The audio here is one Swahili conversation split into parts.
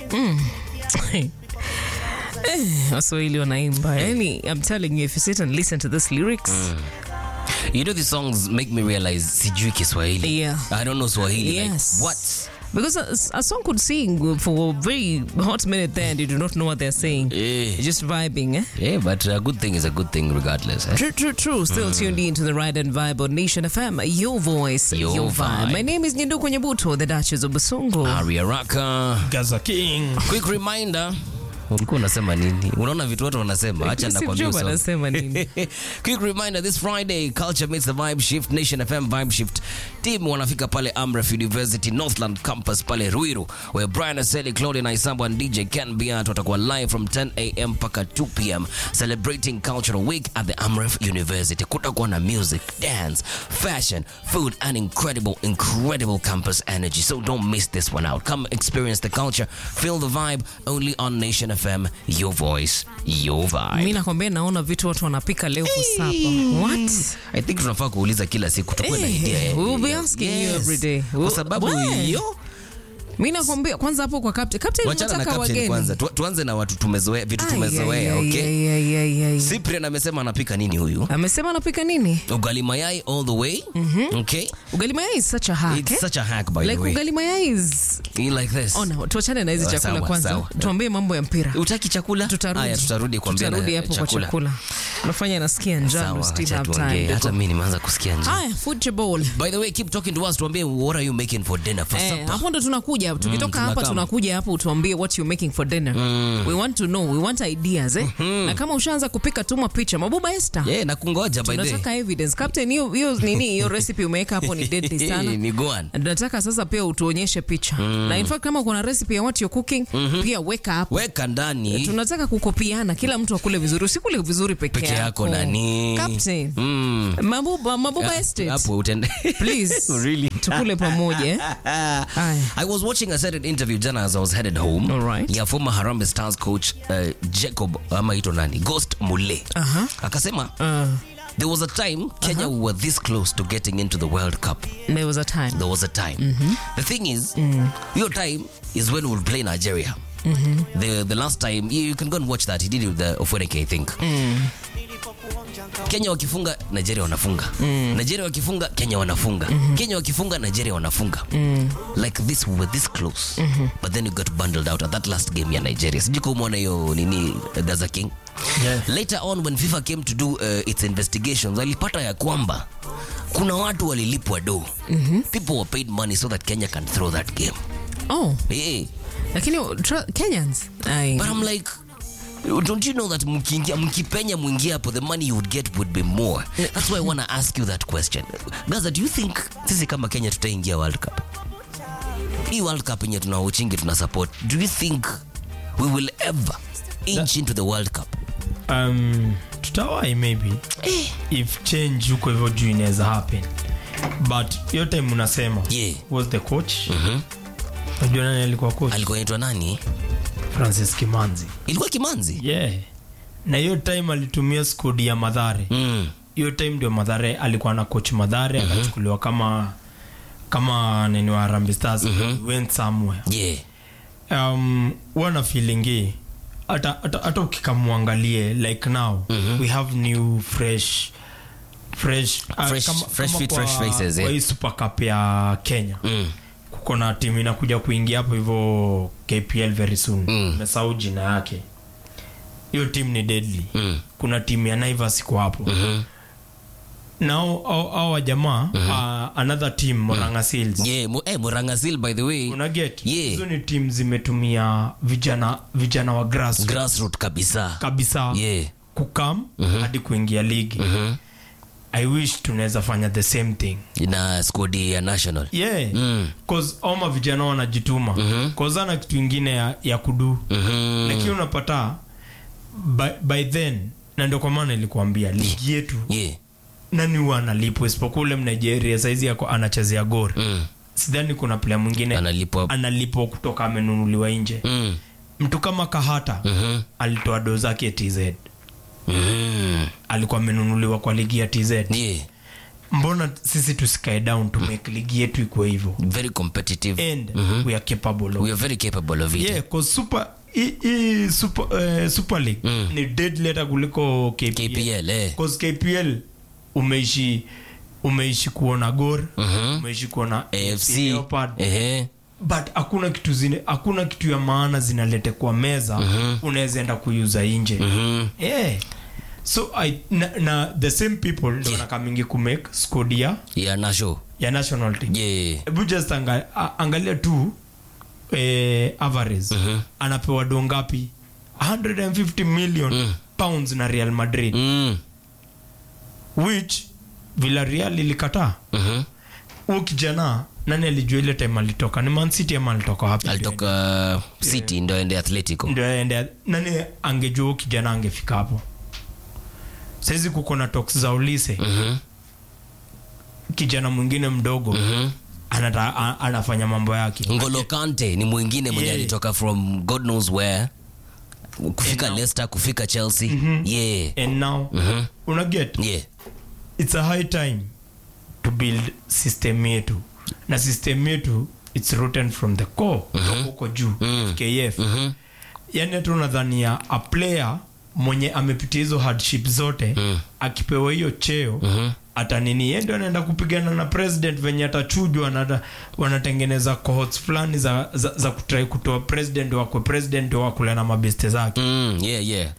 Eh, waswahili wanaimba yani i'm telling you if you sit and listen to this lyrics You know these songs make me realize sijui Kiswahili. Yeah. I don't know Swahili. Yes. Like, what? because a, a song could sing for a very hot minute there and you do not know what they're saying Eh. You're just vibing eh? Yeah, but a good thing is a good thing regardless. Eh? True, true, true. Still tuned in to the Ride and Vibe on Nation FM. Your voice, Your your, vibe. vibe. My name is Nyenduko Nyabuto, the Duchess of Basongo. Aria Raka. Gaza King. Quick reminder. Ulikuwa unasema nini? Unaona vitu watu wanasema. Acha Steve nakwambia Jobs usome. anasema nini? Quick reminder this Friday culture meets the vibe shift Nation FM vibe shift team wanafika pale Amref University Northland campus pale Ruiru where Brian Aseli, Claudia Naisambo and DJ Ken Biat watakuwa live from 10 a.m. mpaka 2 p.m. celebrating cultural week at the Amref University. Kutakuwa na music, dance, fashion, food and incredible incredible campus energy. So don't miss this one out. Come experience the culture, feel the vibe only on Nation FM. Your voice, your vibe. mi nakwambia naona vitu watu wanapika leo for supper. What? I think tunafaa kuuliza kila siku tukuwe na Eh, idea ya- we will be asking you Yes. every day. Kwa We'll- sababu Why? hiyo mi nakwambia kwanza hapo kwa captain captain wachana na unataka captain wageni kwanza Tu- tuanze na watu tumezoea vitu Ai, tumezoea ai, ai, okay ai, ai, ai, ai. Cyprian amesema anapika nini huyu amesema anapika nini ugali mayai all the way okay ugali mayai is such a hack it's eh? such a hack by like the way ugali mayai is You like this ona tuachane na hizi Sawa, chakula sawa, kwanza sawa. tuambie mambo ya mpira utaki chakula tutarudi Aya, tutarudi kuambia tutarudi hapo kwa chakula unafanya nasikia njaa sawa ndo still acha have tuongee time hata mimi nimeanza kusikia njaa haya football by the way keep talking to us tuambie what are you making for dinner for Eh, supper hapo ndo tunakuja tukitoka hapa tunakam. tunakuja hapo utuambie what you making for dinner we want to know we want ideas eh? na kama ushaanza kupika tuma picha mabuba Esther yeah na kungoja by the way tunataka evidence captain hiyo hiyo nini hiyo recipe umeweka hapo ni deadly sana ni goan nataka sasa pia utuonyeshe picha na in fact kama kuna recipe ya what you're cooking pia weka hapo weka ndani tunataka kukopiana kila mtu akule vizuri usikule vizuri peke, peke yako nani captain mm. mabuba mabuba estate hapo utende please Really? tukule pamoja eh? Aya. I was watching a certain interview jana as I was headed home All right. ya former Harambee Stars coach uh, Jacob ama ito nani Ghost Mulee Aha. akasema Uh, there was a time Kenya were this close to getting into the World Cup there was a time there was a time the thing is your time is when we would play Nigeria the the last time you, you can go and watch that he did it with the Ofweneke I think Kenya wakifunga Nigeria wanafunga Nigeria wakifunga Kenya wanafunga Kenya wakifunga Nigeria wanafunga like this we were this close but then you got bundled out at that last game ya Nigeria sijui kama umeona hiyo nini uh, Gaza King Yeah. later on when FIFA came to do uh, its investigations walipata ya kwamba kuna watu walilipwa do people were paid money so that Kenya can throw that game oh yeah. lakini tra- Kenyans Ai. but I'm like don't you know that mkiingia mkipenya mwingia hapo the money you would get would be more that's why I want to ask you that question Gaza do you think sisi kama Kenya tutaingia World Cup hii World Cup yenye tunauchingi tuna support do you think we will ever inch into the World Cup Um, tutawai maybe if change huko hivyo juu inaweza happen but hiyo time unasema Yeah. was the coach unajua nani alikuwa coach alikuwa anaitwa nani francis kimanzi ilikuwa Kimanzi yeah na hiyo time alitumia skodi ya madhare mm. hiyo time ndio madhare alikuwa na coach madhare akachukuliwa kama kama nini wa Harambee Stars went somewhere yeah um, wana feelingi hata hata- hata ukikamwangalie like now we have new fresh fresh uh, Fresh- fresh feet, fresh faces, eh. kwa hii super cup ya kenya mm. kuko na timu inakuja kuingia hapo hivyo kpl very soon Mm. mesau jina yake hiyo timu ni deadly Mm. kuna timu ya naivas iko hapo Mhm. nao au wajamaa uh, another team moranga seals yeah mu, eh, Murangasil by the way una get Yeah. hizo ni timu zimetumia vijana vijana wa grass grassroot kabisa kabisa yeah kukam hadi kuingia ligi Mhm. i wish tunaweza fanya the same thing na skodi ya national yeah Mm. cause oma vijana wanajituma mm cause ana kitu ingine ya, ya kudu Mhm. lakini unapata by, by then na ndio kwa maana ilikuambia ligi yetu yeah nani huwa analipwa isipokuwa ule mnigeria saizi yako anachezea gori mm. sidhani kuna playa mwingine analipwa analipwa kutoka amenunuliwa nje mm. mtu kama kahata Mhm. alitoa do zake tz Mm. alikuwa amenunuliwa kwa ligi ya tz yeah mbona sisi tusikae down to make ligi yetu ikuwe hivyo very competitive and we are capable of we are very capable of it yeah cause super hii- hii super, eh, super league ni dead letter kuliko KPL, KPL, eh. cause KPL umeishi umeishi kuona Gor umeishi kuona AFC Leopard ehe but hakuna kitu zine hakuna kitu ya maana zinalete kwa meza unaweza enda kuuza nje yeah. so I, na, na the same people ndo wanakamingi kumake squad ya ya nasho ya national team yeah hebu just anga, a- angalia tu eh, Alvarez anapewa do ngapi 150 million pounds na Real Madrid mm. which Villarreal ilikataa mhm huyu kijana nani alijua ile time alitoka ni Man City ama alitoka wapi alitoka city ndo ende atletico ndio aende nani angejua huyu kijana angefika hapo saizi kuko na talks za ulise mhm kijana mwingine mdogo mhm anata, a, anafanya mambo yake ngolo kante ni mwingine mwenye Yeah. alitoka from god knows where kufika And now- leicester kufika chelsea yeah and now Mhm. una get yeah it's a high time to build system yetu na system yetu it's rotten from the core kutoka huko juu kf mhm yani hata unadhania a player mwenye amepitia hizo hardship zote akipewa hiyo cheo hata nini yeye ndio anaenda kupigana na president venye atachujwa na ata- wanatengeneza cohorts fulani za, za, za kutrai kutoa president wakwe president wakule na mabeste zake mm, yeah yeah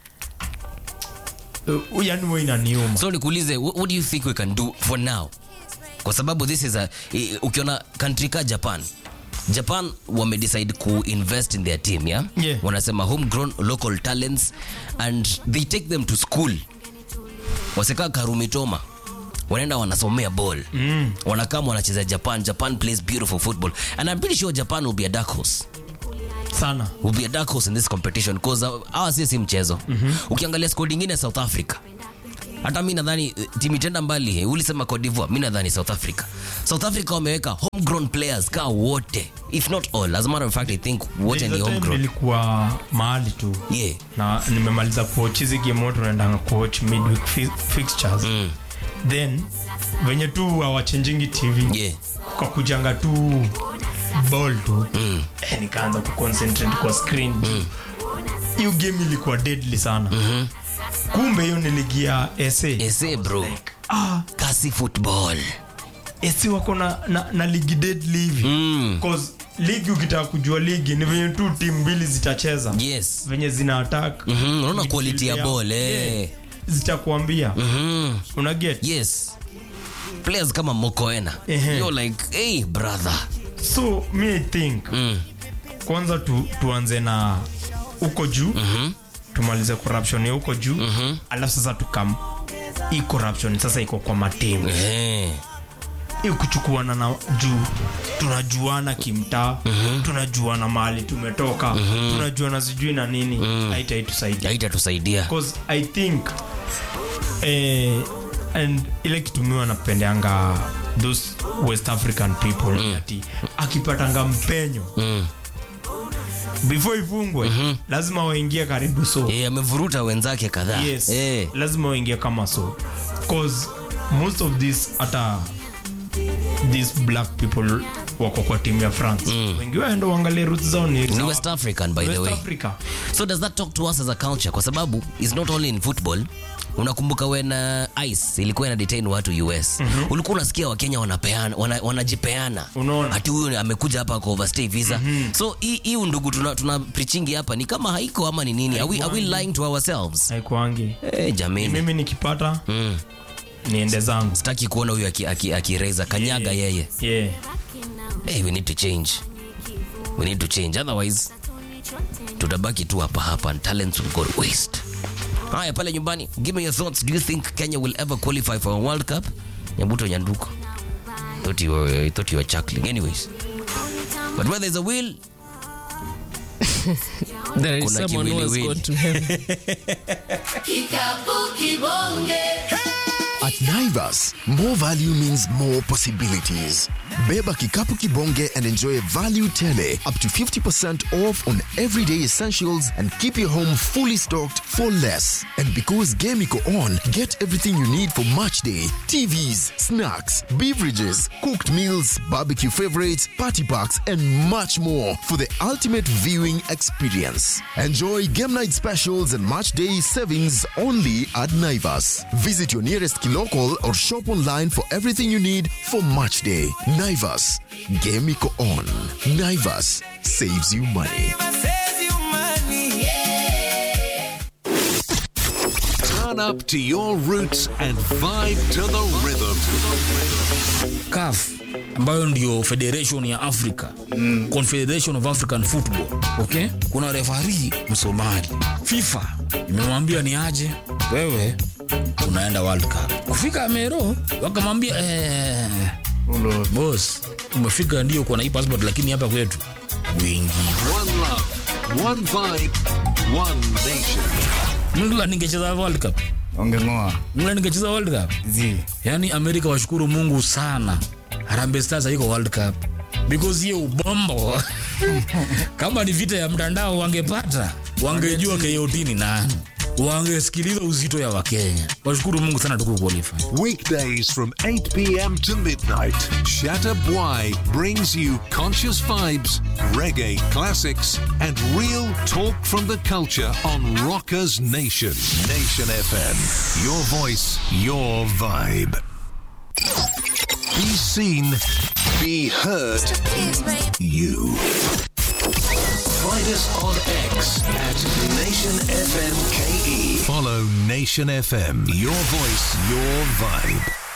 uh, yani huwa inaniuma so nikuulize what, what do you think we can do for now kwa sababu this is a i- ukiona country ka japan japan wamedecide kuinvest in their team yeah? Yeah. wanasema homegrown local talents and they take them to school wasekaa karumitoma wanaenda wanasomea ball mm. wanakama wanacheza japan japan plays beautiful football and i'm pretty sure japan will be a dark horse sana will be a dark horse in this competition because hawa si si mchezo mm-hmm. ukiangalia squad ingine south africa hata mi nadhani eh, timu itenda mbali eh, ulisema Cote d'Ivoire mi nadhani south africa south africa wameweka homegrown players ka wote if not all as a matter of fact i think wote There ni is a time homegrown nilikuwa mahali tu yeah na nimemaliza kuwatch hizi game wote unaendanga kuwatch midweek fi fixtures mm. then venye tu hawachenjingi tv yeah kakujanga tu ball tu mm. eh, nikaanza kuconcentrate kwa screen hiyo game ilikuwa deadly sana mm-hmm. kumbe hiyo niligia ese ese bro ah, kasi football ese wako na, na, na ligi deadly hivi mm. cause ligi ukitaka kujua ligi ni venye tu timu mbili zitacheza yes venye zina attack Mhm, unaona midfield quality ya yao. ball, eh. Yeah. zitakuambia mm. una get yes players kama mokoena Ehe. you're like hey brother so me i think mm. kwanza tu, tuanze na huko juu Mhm. tumalize corruption ya huko juu alafu sasa tukam hii corruption sasa iko kwa matimu Eh. hii kuchukuana na juu tunajuana kimtaa tunajuana mahali tumetoka tunajuana sijui na nini haitaitusaidia haitatusaidia because i think eh, and ile kitumiwa napendeanga those west african people mm. ati akipatanga mpenyo mm. before ifungwe mm-hmm. lazima waingie karibu so Eh, amevuruta wenzake kadhaa yes Eh. lazima waingie kama so cause most of this hata these black people wako kwa timu ya france mm. wengi waenda uangalie roots zao ni ni west african by the West way africa so does that talk to us as a culture kwa sababu is not only in football unakumbuka when uh, ice ilikuwa ina detain watu us mm-hmm. ulikuwa unasikia wakenya wanapeana wana, wanajipeana Unaona. hati huyu amekuja hapa kwa overstay visa mm-hmm. so hii hii undugu tuna, tuna preachingi hapa ni kama haiko ama ni nini are we, are we lying to ourselves haikuangi hey, jamani mimi nikipata mm. niende zangu sitaki kuona huyu akireza aki, aki akireza. kanyaga yeye yeah. hey, we need to change we need to change otherwise tutabaki tu hapa hapa and talents will go to waste haya pale nyumbani give me your thoughts do you think kenya will ever qualify for a world cup nyabuto nyanduko thought you were, I thought you were chuckling anyways but where there's a will There is Kuna someone who has kiwiliwili. gone to heaven. At Naivas, more value means more possibilities. Beba kikapu kibonge and enjoy value tele up to 50% off on everyday essentials and keep your home fully stocked for less. And because Game Iko on, get everything you need for match day. TVs, snacks, beverages, cooked meals, barbecue favorites, party packs, and much more for the ultimate viewing experience. Enjoy game night specials and match day savings only at Naivas. Visit your nearest Kilokol or shop online for everything you need for match day. Naivas, Game Iko on. Naivas saves you money. Turn up to your roots and vibe to the rhythm. CAF ambayo ndio federation ya Africa mm. Confederation of African Football okay? Kuna refari Msomali. FIFA imemwambia ni aje, wewe unaenda World Cup. Kufika Mero wakamwambia eh, boss umefika ndio uko na hii passport, lakini hapa kwetu wingi One love, one vibe, one nation. England ingecheza World Cup, Ongeng'oa. England ingecheza World Cup Zi. yaani amerika washukuru mungu sana harambe stars haiko world cup because hiyo ubombo kama ni vita ya mtandao wangepata wangejua kot ni nani wangesikiliza uzito ya wakenya washukuru mungu sana tuku qualify Weekdays from 8 p.m. to midnight, Shatta Bwai brings you conscious vibes, reggae classics, and real talk from the culture on Rockers Nation. Nation FM. Your voice, your vibe. Be seen, be heard. You. Find us on X at Nation FM KE. Follow Nation FM. Your voice, your vibe.